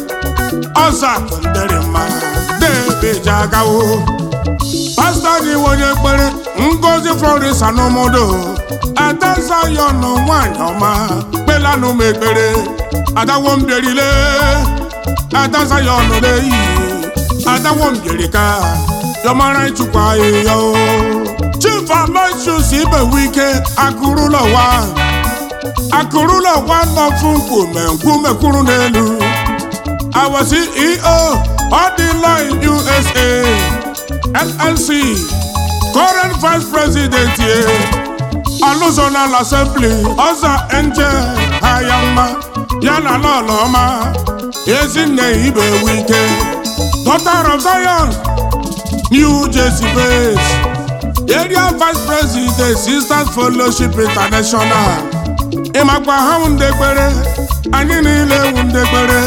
S1: ọza nderema debeji agawo pastọ gị onye kpere Ngozi Florence Anumudu Ada Zion nwanyị ọma kpelanụ m ekpere adawo mbierile Ada Zion leyi adawo mbierika yọmara ịchụkwa ahịhịa o Chief Aloysius Ibewike akụrụlọ wa akụrụlọ wa nọfụ nkume nkume kwuru n'elu our CEO Odilon USA LLC current vice president ye Aluzonal Assembly Ọza Angel Hayama yana Lọlọma Ezinne Ibewike daughter of Zion New Jersey based area vice president Sisters Fellowship International ịmakwa ha ndekpere anyị niile ewu ndekpere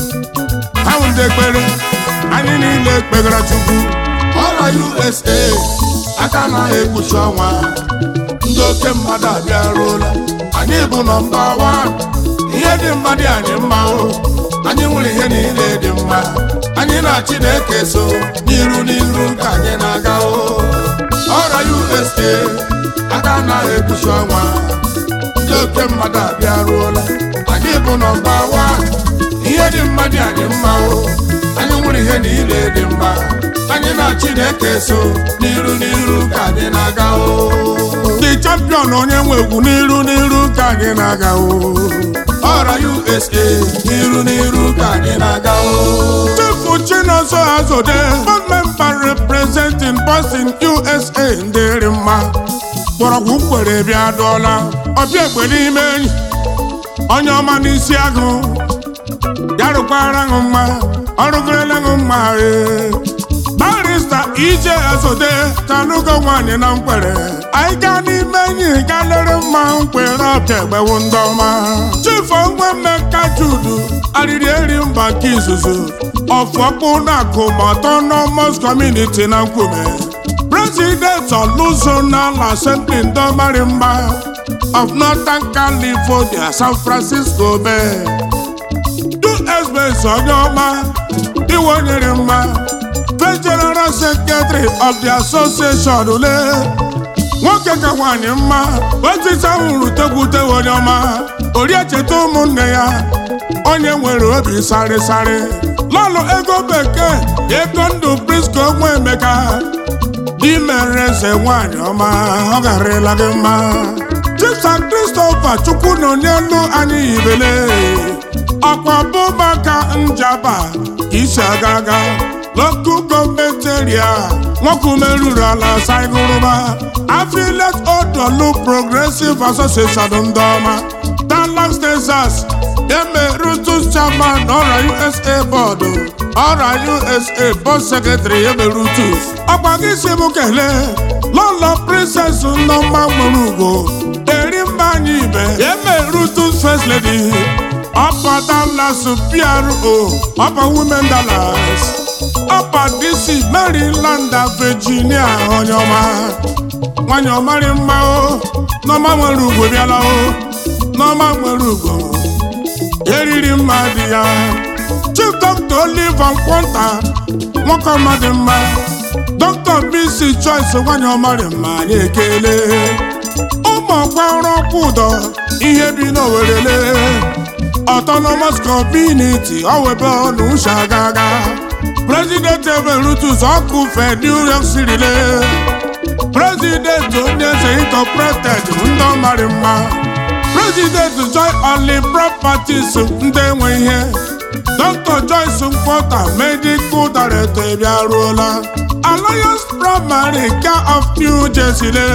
S1: ha ndekpere anyị niile kpegara Chukwu
S2: ọra USA aka anaghị ekpuchi ọnwa ndị oke mmadụ abịaruola anyị bụ nọmba wan ihe dị mma dị anyị mma o anyị nwere ihe niile dị mma anyị na Chineke so n'iru n'iru ka anyị na-aga o ọra USA aka anaghị ekpuchi ọnwa ndị oke mmadụ abịaruola anyị bụ nọmba wan ihe dị mma dị anyị mma o anyị nwere ihe niile dị mma anyị na Chineke so n'iru n'iru ka anyị na-aga o
S1: the champion onye nwe egwu n'iru n'iru ka anyị na-aga o
S2: ọra USA n'iru n'iru ka anyị na-aga o
S1: Chifu Chinonso Azode board member representing Boston USA ndịrị mma mgbọrọgwụ kwere bịa dụọla ọbịa egbe n'ime enyi onye ọma n'isi agụ ya rụkwara ṅụ mma ọrụgorela ṅụ mma ee barista ije azode tanugo nwanyị na mkwere anyị gaa n'ime enyi ga lere mma nkwere ọbịa egbewu ndị ọma chifu onwe mmeka judu arịrị eri mba nke izuzu ọfọkpụ na akụma autonomous community na nkwume president oluzonal assembly ndị ọmarị mma of northern california san francisco bay usbs onye ọma iwe nyere mma the general secretary of the association ule nwoke ka nwanyị mma otita hụrụ tekwute onye ọma oriecheta ụmụnne ya onye nwere obi sarịsarị lọlụ ego bekee ego ndụ prisko nwa emeka di mere eze nwanyị ọma ọ garịla gị mma chipsa christopher chukwu nọ n'elu anyị ibele ọkwa bụmaka njaba isi aga aga local gọọmenti eria nwoke meruru ala saigụrụba afilet odolu progressive association ndị ọma dallas texas emerutus chairman ọra usa bọọdụ ọra usa board secretary emerutus ọkwa gị si m kelee lọlọ princess nneọma nwere ugo eri mba anyị ibe emerutus first lady ọpa dallas pro ọpa women dallas ọpa dc maryland virginia onye ọma nwanyị ọmarị mma o n'ọma nwere ugwo bịala o n'ọma nwere ugwo eriri mma dị ya chief dr oliver nkwọnta nwoke ọma dị mma dr bc choice nwanyị ọmarị mma anyị ekele ụmụ ọkwa ọrụ ọkwa ụdọ ihe bi n'owerele autonomous community ọwebe ọnụ ụsha gaga president emerutus ọkụ fe new york city le president onye eze incorporated ndị ọmarị mma president joy only properties ndị enwe ihe dr joyce nkwọta medical director bịaruola alliance primary care of new jersey le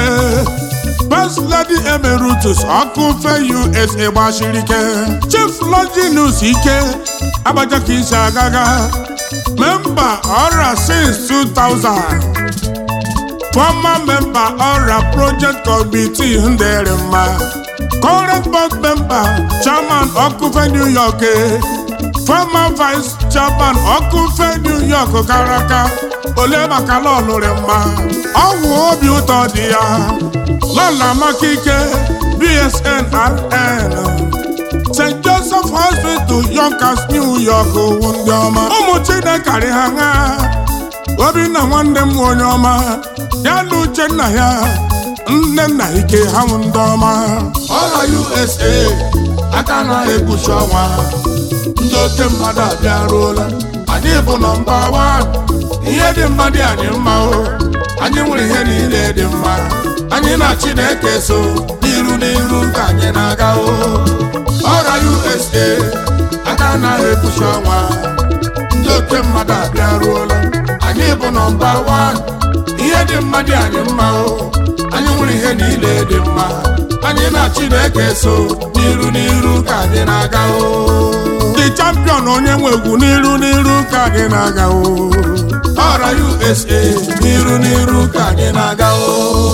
S1: First Lady Emeritus Ọkụfe USA gbachiri ike Chief Longinus Ike Abacha ka isi agaga memba ọra since 2000 former member ọra project committee ndere mma current board member chairman ọkụfe new york eh. former vice chairman ọkụfe new york gara aga ole maka lọlụrị mma ọgwụ obi ụtọ dị ya lọla maka ike bsnrn st joseph hospital yonkers new york wụ ndị ọma ụmụ chinekarị ha ṅa obinna nwanne m onye ọma ya na uchenna ya nne nna ike ha nwụ ndị ọma
S2: ọla usa aka na-ekpuchi ọnwa ndị oke mmadụ abịaruola anyị bụ nọmba wan ihe dị mma dị anyị mma o anyị nwere ihe niile dị mma anyị na chineke so n'iru n'iru ka anyị na-aga o ọra usa aka na-ekpuchi ọnwa ndị oke mmadụ abịaruola anyị bụ nọmba wan ihe dị mma dị anyị mma o anyị nwere ihe niile dị mma anyị na chineke so n'iru n'iru ka anyị na-aga o
S1: the champion onye nwe egwu n'iru n'iru ka anyị na-aga o
S2: ọra usa n'iru n'iru ka anyị na-aga o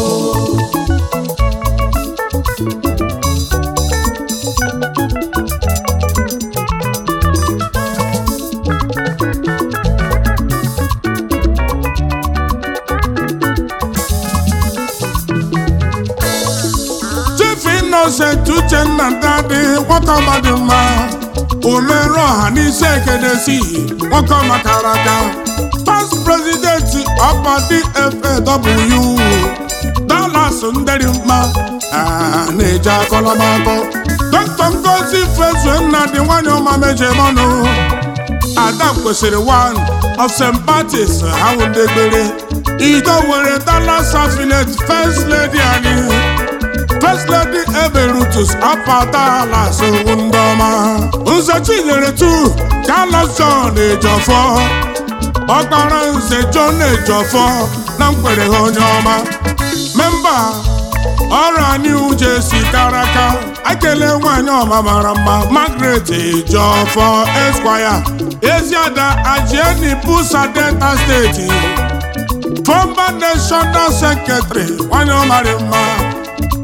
S1: chief innocent uchenna dadi nwoke ọma dị mma omerụ ọha n'isi ekedesi nwoke ọma kara aka past president ọkpa dfaw dallas nderi mma ah, na-eje akọlọmakọ dọkịta ngozi fezue nna dị nwanyị ọma mejemọnụ ada kwesịrị one of st patis ha wụ ndị gbere ido were dallas affiliate first lady anyị First Lady Eberutus apatala sowu ndị ọma Nze Chinyere tu Carlos John Ejofọ Ọkpara Nze John Ejofọ na mkwere ha onye ọma memba ọra New Jersey karaka ekele nwanyị ọma mara mma Margaret Ejofọ Esquire Eziada Ajieni Busa Delta State former national secretary nwanyị ọmarị mma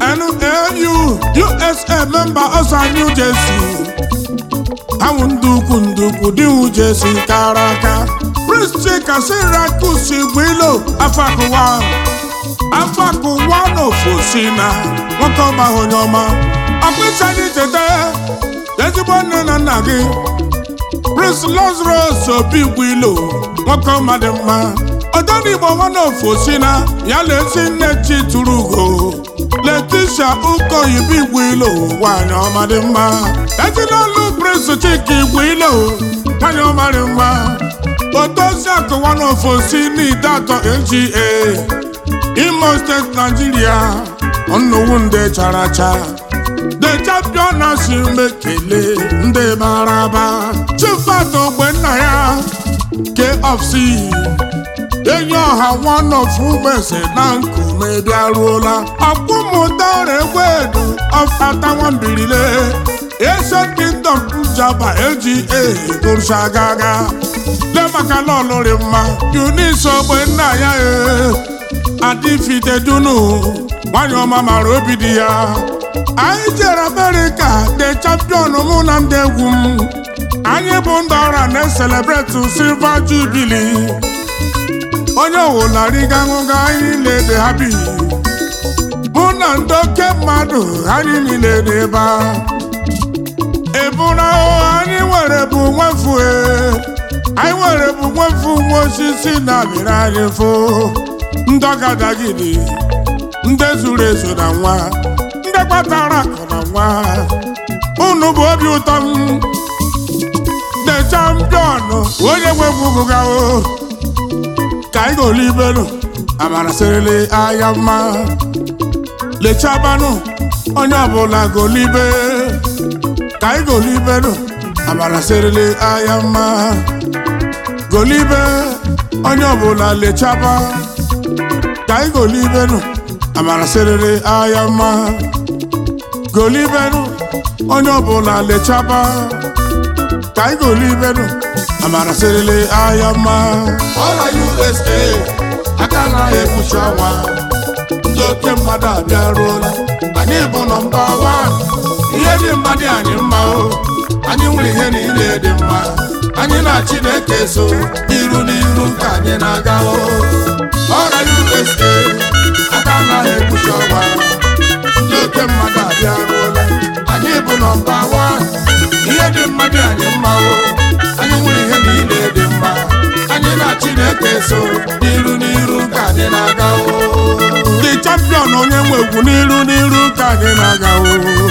S1: NAU USA member ọsa New Jersey ahụ ndị ukwu ndị ukwu dị New Jersey kara aka Prince Chika Syracuse Igwilo afakụwa afakụwa n'ofosi na nwoke ọma onye ọma ọkpịsị anyị cheta ezigbo nne na nna gị Prince Lazarus Obi Igwilo nwoke ọma dị mma Odenigbo nwanne ofosi na ya lesi nne chi tụrụ ugo Leticia Ukoyibo Igwilo nwanyị ọma dị mma ezinụlọ Prince Chika Igwilo nwanyị ọma dị mma otozi akụwa n'ofosi n'ide atọ LGA Imo State Nigeria nnukwu ndị chara acha the champion asị mekele ndị mara aba chifat ogbe nna ya KFC enyi ọha one of ụgbese na nkume bịaruola ọkpụmụtara egwedu ọfata nwambirile Asian Kingdom njaba LGA gụrụchagaga lemaka lọlụrị mma Eunice ogbe nna ya e adịfite dunu nwanyị ọma mara obi dị ya anyị jere Amerịka the champion mụ na ndị egwu m anyị bụ ndị ọra na-eselebreti silver jubilee onye ọwụlariga ṅụga anyị niile ha bi mụ na ndị oke mmadụ anyị niile n'ebe a ebụra anyị nwere bụ nwefue anyị nwere bụ nwefu nwa osisi na amịrị anyị fụ ndị ọgadagidi ndị zuru ezu na nwa ndị kpatara akụ na nwa unu bụ obi ụtọ m the champion onye nwegwugụgawo ka anyị golibelu amara sịrịlị anya mma lechabanụ onye ọbụla golibe ka anyị golibelu amara sịrịlị anya mma golibe onye ọbụla lechaba ka anyị golibelu amara sịrịlị anya mma golibelu onye ọbụla lechaba ka anyị golibelu amara sịrịlị anya mma
S2: ọla usa aka na-ekwu egbuchi ọnwa ndị oke mmadụ abịaruola anyị bụ nọmba wan ihe dị mma dị anyị mma o anyị nwere ihe niile dị mma anyị na chineke so n'iru n'iru ka anyị na-aga o ọrịa usa aka anaghị egbuchi ọnwa ndị oke mmadụ abịaruola anyị bụ nọmba wan ihe dị mma dị anyị mma o anyị nwere ihe niile dị mma anyị na chineke so n'iru n'iru ka anyị na-aga o
S1: the champion onye nwe egwu n'iru n'iru ka anyị na-aga o